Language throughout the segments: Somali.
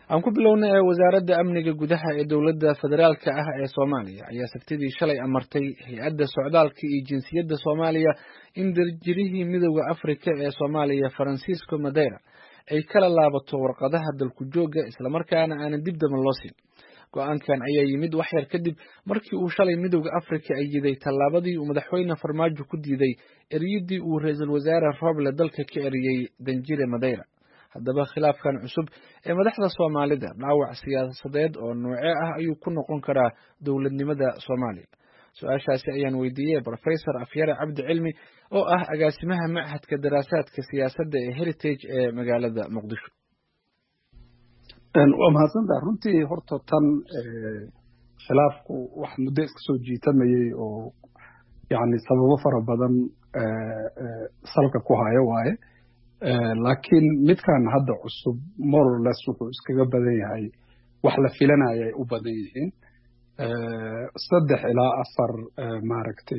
aan ku bilowna ee wasaaradda amniga gudaha ee dowladda federaalka ah ee soomaaliya ayaa sabtidii shalay amartay hay-adda socdaalka iyo jinsiyadda soomaaliya in darjirihii midooda afrika ee soomaaliya faransiisco madeira ay kala laabato warqadaha dalku joogga islamarkaana aanan dib daba loo siin go-aankan ayaa yimid wax yar kadib markii uu shalay midooda afrika ay yiday tallaabadii uu madaxweyne farmaajo ku diiday eriyadii uu ra-iisul wasaare roble dalka ka eriyey danjire madeira haddaba khilaafkan cusub ee madaxda soomaalida dhaawac siyaasadeed oo noocee ah ayuu ku noqon karaa dowladnimada soomaaliya su-aashaasi ayaan weydiiyey rofesor afyare cabdi cilmi oo ah agaasimaha machadka daraasaadka siyaasadda ee heritage ee magaalada muqdisho waa mahadsantaha runtii horta tan khilaafku wax muddo iska soo jiitamayey oo yani sababo fara badan salka ku haya waaye laakiin midkan hadda cusub morles wuxuu iskaga badan yahay wax la filanaya ay u badan yihiin saddex ilaa afar maaragtay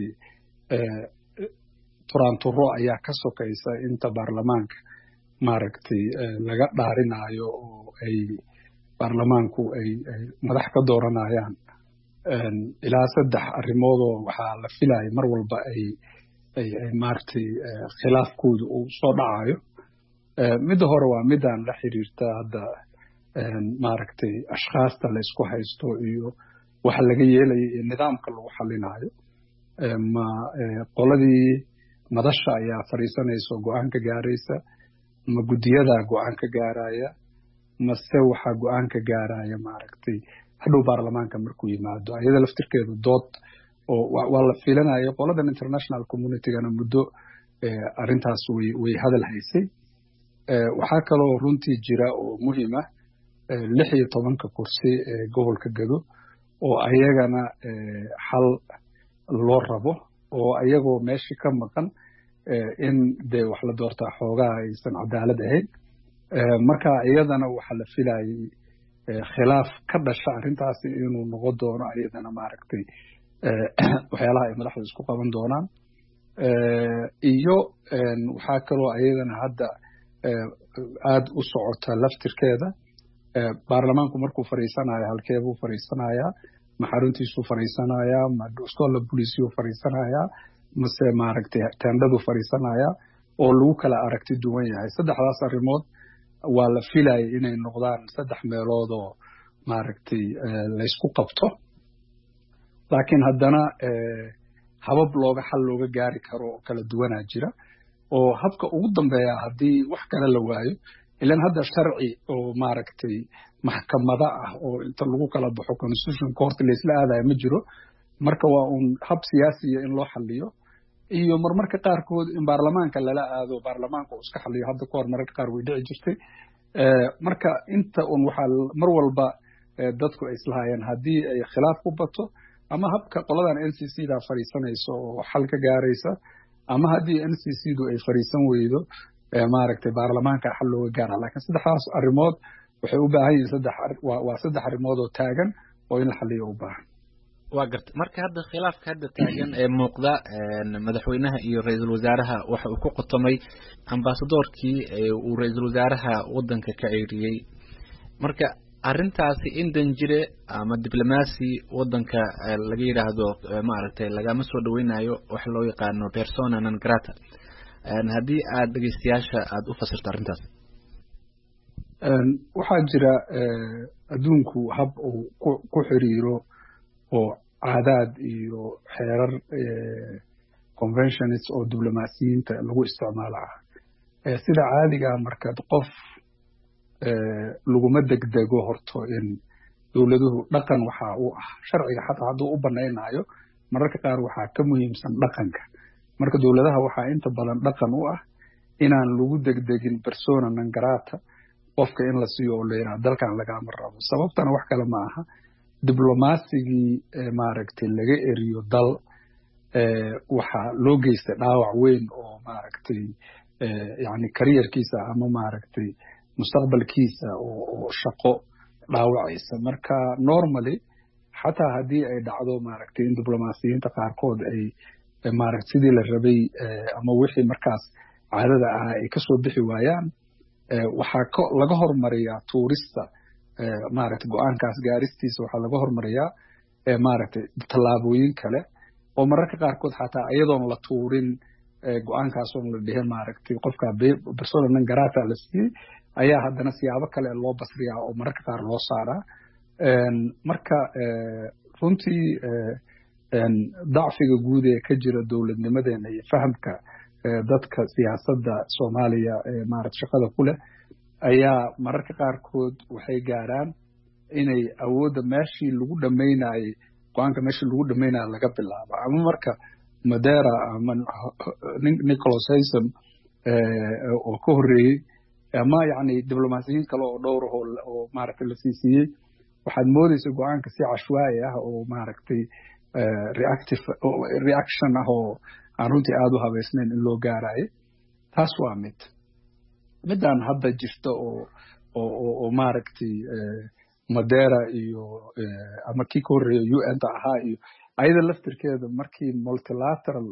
turaanturo ayaa ka sokaysa inta baarlamaanka maaragtay laga dhaarinayo oo ay baarlamaanku ay madax ka dooranayaan ilaa saddex arrimoodoo waxaa la filaya mar walba ay ay maaragtay khilaafkooda uu soo dhacayo midda hore waa midaan la xiriirta hadda maaragtay ashkhaasta la isku haysto iyo waxa laga yeelaya iyo nidaamka lagu xalinayo ma qoladii madasha ayaa fadhiisanaysa oo go-aan ka gaaraysa ma guddiyadaa go-aan ka gaaraya mase waxaa go-aan ka gaaraya maaragtay hadhow baarlamaanka markuu yimaado ayada laftirkeedu dood oo waa la filanaya qoladan international communitygana muddo arrintaas way way hadal haysay waxaa kaloo runtii jira oo muhiima lix iyo tobanka kursi ee gobolka gado oo ayagana xal loo rabo oo ayagoo meeshii ka maqan in dee wax la doortaa xoogaha aysan cadaalad ahayn marka iyadana waxaa la filayay khilaaf ka dhasha arrintaasi inuu noqon doono ayadana maaragtay waxyaalaha ay madaxdu isku qaban doonaan iyo waxaa kaloo ayadana hadda aada u socota laftirkeeda baarlamaanku markuu fadhiisanayo halkeebuu fadhiisanayaa ma xaruntiisuu fadhiisanayaa ma stolla buliciyuu fadhiisanayaa mase maaragtay tendhaduu fadhiisanayaa oo lagu kala aragti duwan yahay saddexdaas arrimood waa la filayay inay noqdaan saddex meelood oo maaragtay laysku qabto laakiin haddana habab looga xal looga gaari karo oo kala duwanaa jira oo habka ugu dambeeya haddii wax kale la waayo ilan hadda sharci oo maaragtay maxkamada ah oo inta lagu kala baxo constitution court laysla aadaya ma jiro marka waa uun hab siyaasiya in loo xaliyo iyo marmarka qaarkood in baarlamaanka lala aado baarlamaanka uu iska xaliyo hadda kahor mararka qaar way dhici jirtay marka inta un waxaa mar walba dadku ay islahaayeen haddii ay khilaaf ku bato ama habka qoladan n c c da fadhiisanayso oo xal ka gaaraysa ama haddii n c c du ay fadhiisan weydo maaragtay baarlamaanka xal looga gaara lakiin saddexdaas arrimood waxay u baahan yihiin saddex waa saddex arrimood oo taagan oo in la xaliyo u baahan waa garta marka hadda khilaafka hadda taagan ee muuqda madaxweynaha iyo ra-iisul wasaaraha waxa uu ku qotomay ambasadoorkii uu ra-iisul wasaaraha waddanka ka ceyriyey marka arrintaasi in danjire ama diblomaasi waddanka laga yidhaahdo maaragtay lagama soo dhaweynayo waxa loo yaqaano persona non grata haddii aad dhegeystayaasha aada u fasirto arrintaas waxaa jira adduunku hab uu ku xiriiro oo caadaad iyo xeerar conventionist oo diblomaasiyiinta lagu isticmaalo ah sida caadigaa markaad qof laguma degdego horto in dowladuhu dhaqan waxa u ah sharciga xataa hadduu u banaynayo mararka qaar waxaa ka muhiimsan dhaqanka marka dowladaha waxaa inta badan dhaqan u ah inaan lagu degdegin persona non grata qofka in la siiyo oo la yidhaha dalkan lagama rabo sababtana wax kale ma aha diblomasigii maaragtay laga eriyo dal waxaa loo geystay dhaawac weyn oo maaragtay yani kariyarkiisa ama maaragtay mustaqbalkiisa oo shaqo dhaawacaysa marka normally xataa haddii ay dhacdo maaragtay in diblomaasiyiinta qaarkood ay maaragta sidii la rabay ama wixii markaas caadada ahaa ay kasoo bixi waayaan waxaa laga hormariyaa tuurista maaragtay go-aankaas gaaristiisa waxaa laga hormariyaa maaragtay tallaabooyin kale oo mararka qaarkood xataa iyadoon la tuurin go-aankaasoon la dhihin maaragtay qofka persona non grata la siiyey ayaa haddana siyaabo kale loo basriyaa oo mararka qaar loo saaraa marka runtii dacfiga guud ee ka jira dowladnimadeena iyo fahamka dadka siyaasadda soomaaliya ee maarata shaqada ku leh ayaa mararka qaarkood waxay gaaraan inay awoodda meeshii lagu dhammaynayey go-aanka meeshii lagu dhammaynaya laga bilaabo ama marka madera ama nicholas haysom oo ka horreeyey ama yacni diblomaasiyiin kale oo dhowr oo maaragtay la siisiiyey waxaad moodaysa go-aanka si cashwaayi ah oo maaragtay reactive reaction ah oo aan runtii aada u habeysnayn in loo gaarayo taas waa mid midaan hadda jirta oo oo oo maaragtay madera iyo ama kii ka horreeya u n ta ahaa iyo ayada laftirkeeda markii multilateral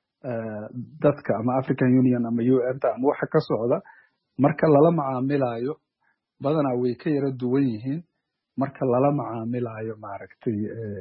dadka ama african union ama u n ta ama waxa ka socda marka lala macaamilayo badanaa way ka yara duwan yihiin marka lala macaamilayo maaragtay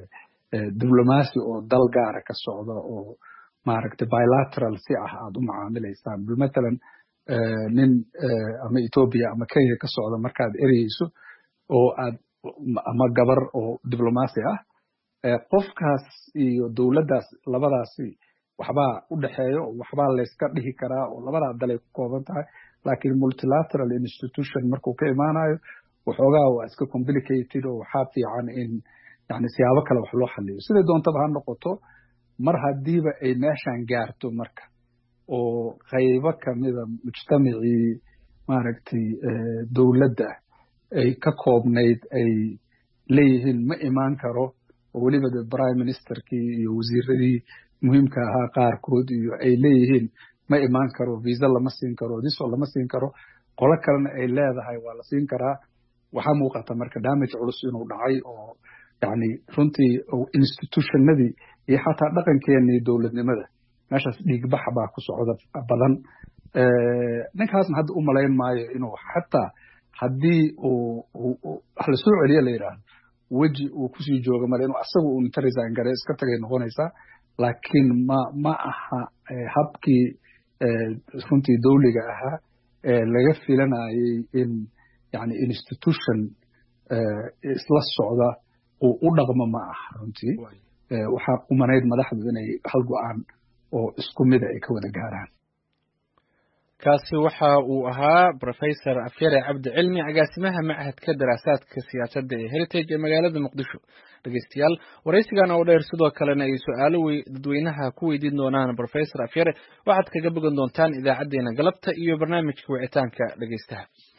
diblomacy oo dal gaara ka socda oo maaragtay bilateral si ah aad u macaamilaysaan matalan nin ama ethiopia ama kenya ka socda markaad ereyeyso oo aad ama gabar oo diblomacy ah qofkaas iyo dowladdaas labadaasi waxbaa u dhexeeya oo waxbaa layska dhihi karaa oo labadaa dalay ku kooban tahay laakiin multilateral institution markuu ka imaanayo waxoogaa waa iska complicated oo waxaa fiican in yani siyaabo kale wax loo xaliyo siday doontaba ha noqoto mar haddiiba ay meeshan gaarto marka oo qaybo kamida mujtamacii maaragtay dowladda ay ka koobnayd ay leeyihiin ma imaan karo oo weliba de prime ministerkii iyo wasiiradii muhiimka ahaa qaarkood iyo ay leeyihiin ma imaan karo visa lama siin karo diso lama siin karo qolo kalena ay leedahay waa la siin karaa waxaa muuqata marka damage culus inuu dhacay oo yani runtii institutionadii iyo xataa dhaqankeenii dowladnimada meeshaas dhiigbax baa ku socda badan ninkaasna hadda u malayn maayo inuu xataa haddii uu la soo celiya la yidhaahdo weji uu kusii jooga male inuu asaga uu inta resign gare iska tagay noqonaysaa laakiin ma ma aha habkii runtii dawliga ahaa laga filanayay in yani institution isla socda uu u dhaqmo ma aha runtii waxaa umanayd madaxdu inay hal go-aan oo isku mida ay ka wada gaaraan kaasi waxa uu ahaa rofesor afyare cabdi cilmi agaasimaha machadka daraasaadka siyaasadda ee heritage ee magaalada muqdisho dhegeystayaal waraysigan oo dheer sidoo kalena ay su-aalo dadweynaha ku weydiin doonaan rofesor afyare waxaad kaga bogan doontaan idaacaddeenna galabta iyo barnaamijka wicitaanka dhegeystaha